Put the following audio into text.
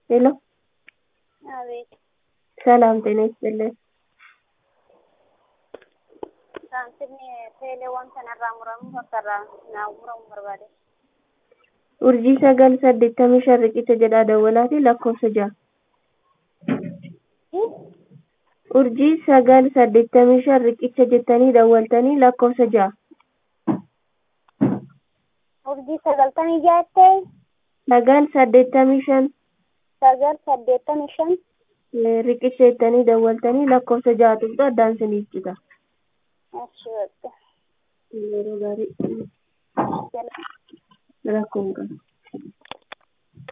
ሄሎ አቤት ሰላም ጤና ይስጥልን። saamsinni teeleewwan kanarraa muramuuf akkarraa naa muramu barbaade. Urjii sagal saddeettamii shan riqicha jedhaa dawwalaati lakkoofsa ja'a. Urjii sagal saddeettamii shan riqicha jettanii dawwaltanii lakkoofsa ja'a. Urjii sagaltamii jaattee Sagal saddeettamii shan sagal saddeettamii shan eh, riqicha jettanii dawwaltanii lakkoofsa ja'a tuqxu addaan isiniif cita. achi bakka Yeroo gaarii jala rakkoon qaba.